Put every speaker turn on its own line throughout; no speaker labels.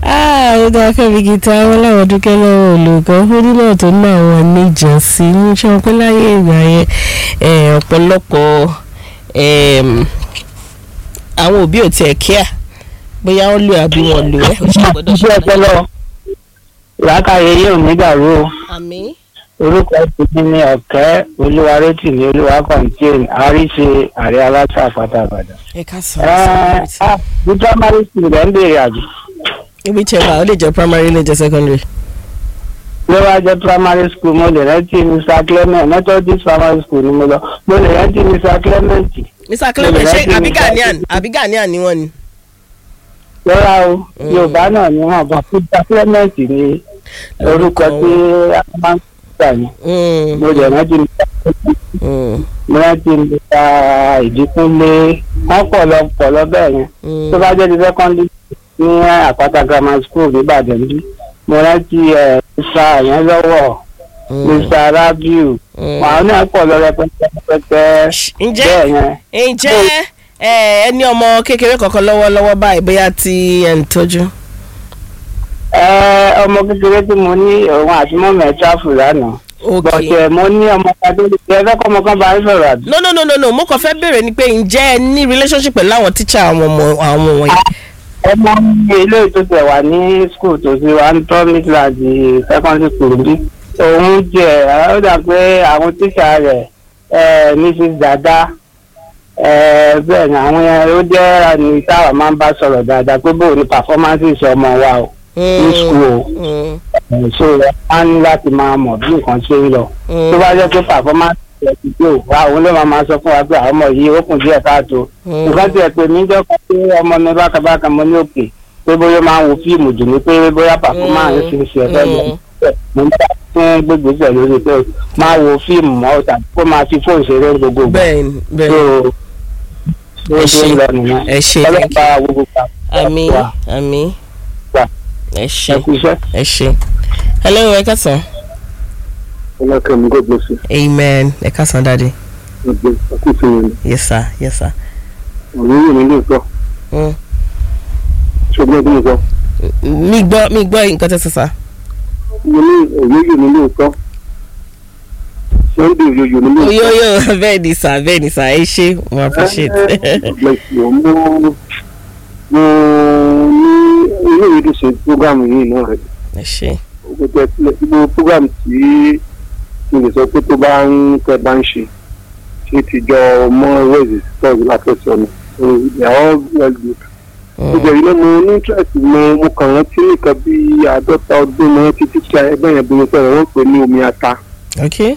ó dáa fẹ́mi gita wọn láwọn dúkẹ́ lọ́wọ́ olùkọ́ onílẹ̀ tó ní àwọn níjọ́sí ń ṣe wọn pé láyé ìgbà yẹn eh, ọ̀pọ̀lọpọ̀ em, àwọn òbí ò tiẹ̀ kíá bóyá wọ́n lò àbí wọ́n lò ẹ́ ó ṣe gbọ́dọ̀
iṣẹ́ ọpọlọ làákàyè yóò ní dàrú o
àmì
orúkọ ìpínlẹ̀ ní ọ̀kẹ́ olúwarétìmí olúwakọ̀ǹtìn àríṣe àrẹ aláṣà àpátábàdàn.
ẹ̀ka
ẹ
sọ̀rọ̀
ẹ bí primary school rẹ̀ ń béèrè àjò
ibi tí ẹ wà ó lè jẹ́ primary ó lè jẹ́ secondary.
ló wá jẹ́ primary school mo lè rántí mr clement methodist primary school ni mo lọ mo lè rántí mr clement
mr clement ṣé
Olùrántí
àbí
mi.
ghanaian àbí ghanaian ni wọ́n ni.
lọ́ra o yorùbá náà ni wọ́n bá mr clement ní orúkọ tí a máa ń gbà ní
Mm,
mo lè rántí mr clement
mm,
mo rántí mr ìdíkúnlé wọ́n pọ̀ lọ pọ̀ lọ bẹ́ẹ̀ yẹn.
mm.
tó bá jẹ́ ti secondary ní àpáta grammar school nìbàdàn bí mo rántí ẹ̀ mr yẹn lọ́wọ́
Mm.
mr rabiu
Mm.
àwọn náà pọ̀ lọ rẹpẹtẹ rẹpẹtẹ
ǹjẹ́
bẹ́ẹ̀ yẹn
ǹjẹ́ ẹ ẹni ọmọ kékeré kankan lọ́wọ́lọ́wọ́ báyìí bóyá tí ẹ̀ ń tọ́jú.
ẹ ọmọ kékeré tí mo ní òun àti mọ́mọ́ ẹ̀ tráfù lánàá
ok
bọ̀tẹ̀ mo ní ọmọ kan tó ṣe ẹ fẹ́ kọ́ ọmọ kan bá ń sọ̀rọ̀ àbí.
no no no no no mo kàn fẹ́ béèrè ni pé ǹjẹ́ ẹ ní relationship pẹ̀lú àwọn tíṣà àwọn ọmọ àwọn wọ̀nyí.
ọmọ mi ilé tó tẹ̀ wà ní school tó ti wà ń tọ́ midland secondary school bí òun jẹ́ ó dà pé àwọn tíṣà rẹ̀ ẹ̀ mrs dada ẹ̀ bẹ́ẹ̀ ni àwọn yẹn ó jẹ́ ní táwa máa ń bá sọ̀rọ̀ dáadáa pé bóun ni performances ọmọ wa o ní school o
Mm,
ẹ̀, so ẹ̀ á ní láti máa mọ̀ bí nǹkan ṣe ń lọ
mm,
tó bá jẹ́ pé performance ẹ̀ ti dé o wa òun ló máa máa sọ fún wa pé àwọn ọmọ yìí ó kùn díẹ̀ káàtó
mm.
nǹkan tí ẹ pè mí jẹ́ pé ọmọ mi bákabáka mo ní òkè pé bóyá máa ń wo fíìmù jù ní pé bóyá performance ṣe ń ṣe ẹ̀fẹ́ lọ mo ń bá fún gbégbèsè lórí pé máa wo fíìmù mọ́ tàbí kó máa fi fóònù ṣeré gbogbo ìgbà.
bẹ́ẹ̀ ni bẹ́ẹ̀
so
Ẹ
ó ṣe
ṣé.
ń lọ nìyẹn
ẹ ṣe thank you.
ọlọ́pàá gbogbo pa
àmì
wà
àmì
wà
ẹ
ẹ
ṣe
kú iṣẹ́.
ẹ ṣe. hello ẹ kásán.
ọlọ́kẹ́ mi gbọ́dọ̀ sí
amen ẹ kásán dáadé.
ọgbẹ́ ọkùnrin yẹn
yes sir yes sir.
ọ̀rọ̀ yìí mi lè sọ
Mm.
ṣùgbọ́n bí mo sọ
mi gbọ́ mi gbọ́ nǹkan tẹ́ sọ sá.
mo ní òye mi lè sọ sunday òye mi lè sọ
oyoyo bẹ́ẹ̀ ni sà bẹ́ẹ̀ ni sà ẹ ṣe mo appreciate.
mo mo mo ní ilé ìwé tó ṣe programu yìí náà rẹ
ẹ ṣe.
gbogbo gbogbo programu tí mo lè sọ pé tó bá ń tẹ bá ń ṣe ṣe ti jọ mọ wẹ́ẹ̀sì tọ́jú látọ̀sọ̀ ni so they are all well good.
Mm.
gbogbo ilé mo ní interest mo mo kàn rántí nìkan bí àádọ́ta ọdún mo rántí títí ẹgbẹ́ yẹn bí mo sọ̀rọ̀ wọ́n pè ní omi ata
ok.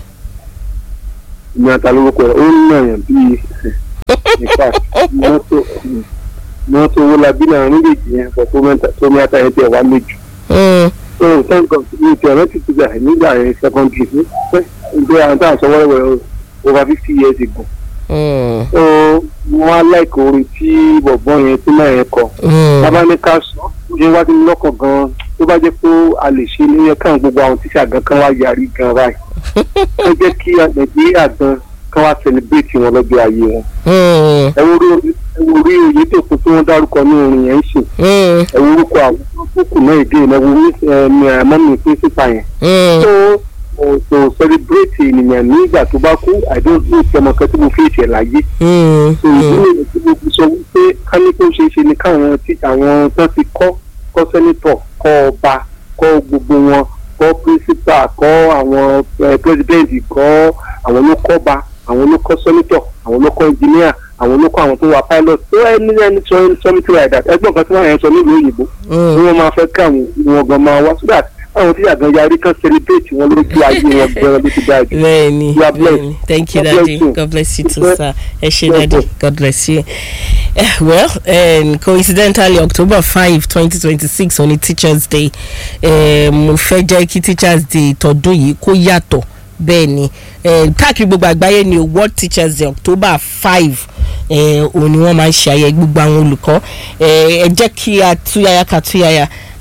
omi ata lórúkọ rẹ̀ ó ń nà yàn bíi nípa mọ́tò mọ́tò owó labí náà méjèèjì yẹn bọ̀ tó mẹ́ta tó omi ata yẹn tẹ̀ wá méjì.
Mm.
so thank God mi ti rántí ti gbà nígbà yẹn secondary ní pẹ́ ìgbé àwọn táwọn sọ wẹ́rẹ́wẹ́rẹ́ over fifty years ago.
Mm.
so wọ́n á láìka orin tí bọ̀bọ́ yẹn tí náà yẹn kọ.
Mm.
bàbá ní ká sọ ó ṣe wá sí mi lọ́kàn gan-an tó bá jẹ́ pé a lè ṣe ní yẹ káwọn gbogbo àwọn tíṣà gan kan wá yarí gan báyìí ó jẹ́ kí nàìjíríà gan kan wá celebrate wọn lọ́jọ́ ayé wọn.
Mm.
ẹ wo orí ẹ wo orí òye tó kún tí wọ́n dárúkọ ní orin yẹn ń sìn
Mm.
ẹ wo orúkọ àwọn kókò náà èdè ẹ wo mọ́mí pírísípà yẹn.
Mm.
so to celebrate ènìyàn nígbà tó bá kú i don't know ìfẹ́ kan tí mo fi ìṣẹ̀ láyé
Mm.
so ìdí nìyẹn tí mo fi sọ wípé ká ní kó ṣeé ṣe ni káwọn tí àwọn tó ti kọ́ kọ́ sẹ́nitọ̀ kọ́ ọba kọ́ gbogbo wọn kọ́ pírísípà kọ́ àwọn pírẹsidẹ́ǹtì kọ́ àwọn ló kọ́ ba àwọn ló kọ́ sẹ́nitọ̀ àwọn ló kọ́ ẹnjìníà àwọn ló kọ́ àwọn tó wà pilot tó ẹni ẹni sọ something like that ẹgbọ́n kan tí wọ́n yẹn sọ nílùú òyìnbó
Mm.
ni wọ́n máa fẹ́ káwọn wọn gan máa wá so that àwọn tí àgbọn yarí kan celebrate wọn lójú ayé wọn gan ló ti dáa jù.
bẹ́ẹ̀ni
You are blessed.
bẹ́ẹ̀ni thank you
God bless
daddy
you.
god bless you too
Bless-
sir ẹ ṣe
bless
daddy
you.
god bless you. Eh, well um, coincidentally october five twenty twenty six on teachers day eh, mo fẹ́ jẹ́ kí teachers day tọdún yìí kó yàtọ̀ bẹ́ẹ̀ ni eh, káàkiri gbogbo àgbáyé ni world teachers day october five òun ni wọ́n máa ń ṣe ayẹyẹ gbogbo àwọn olùkọ́ Eh, ẹ jẹ́ kí a túyàyà ká túyàyà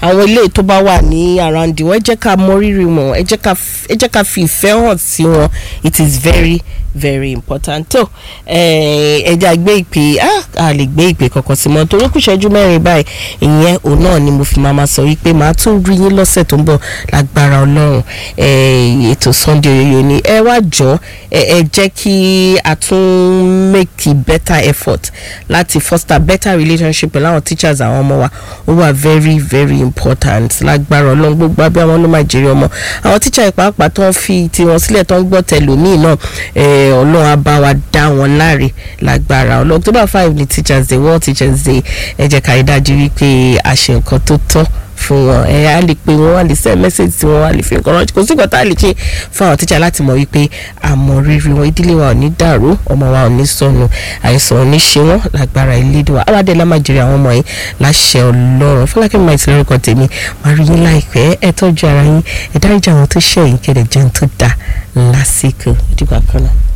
àwọn ilé tó bá wà ní around wọn ẹ jẹ́ ká mọ rírì wọn ẹ jẹ́ ká f- ẹ jẹ́ ká fi ìfẹ́ hàn sí wọn it is very very important tó ẹ jẹ́ àgbé ìpè ah, a lè gbé ìpè kankan sí mọ́ torí kù ṣẹ́jú mẹ́rin báyìí ìyẹn òun náà ni mo fi máa ma sọ wípé màá tún rí yín lọ́sẹ̀ tó ń bọ̀ lágbára ọlọ́run eh, ètò Sunday Oyoyo ni ẹ wá jọ ẹ ẹ jẹ́ kí a tún make a better effort láti foster better relationship pẹ̀lú àwọn teachers àwọn ọmọ wa ó wà very very important lágbára ọlọ́run gbogbo abẹ́ àwọn ló máa jèrè ọmọ àwọn teacher ìpàápàá tó ń fi tiwọn sílẹ̀ tó ń gbọ́ tẹlòmíì náà eh, ọlọ́run á bá wa dá wọn láre lágbára ọlọ́run October five ni teachers day world teachers day ẹ jẹ́ ká rí dájú wípé a ṣe nǹkan tó tọ́ fún wọn ẹ á lè pe wọn á lè send message sí wọn á lè fi nǹkan ránṣẹ́ kò sí nǹkan tá a lè ṣe fún àwọn tíṣà láti mọ̀ wípé àmọ́ rírì wọn ìdílé wa ò ní dàrú ọmọ wa ò ní sọnù àìsàn ò ní ṣe wọn lágbára ìlédè wa aládé lámàjèrè àwọn ọmọ yìí láṣẹ Ọlọ́run fọlákẹ́ mi máa ti lórúkọ tèmi máa rí yín láìpẹ́ ẹ tọ́jú ara yín ẹ dáríjà àwọn tó ṣẹ̀yìn kẹ́lẹ̀ jẹun tó dáa lásìkò ìdìbò àkànnà.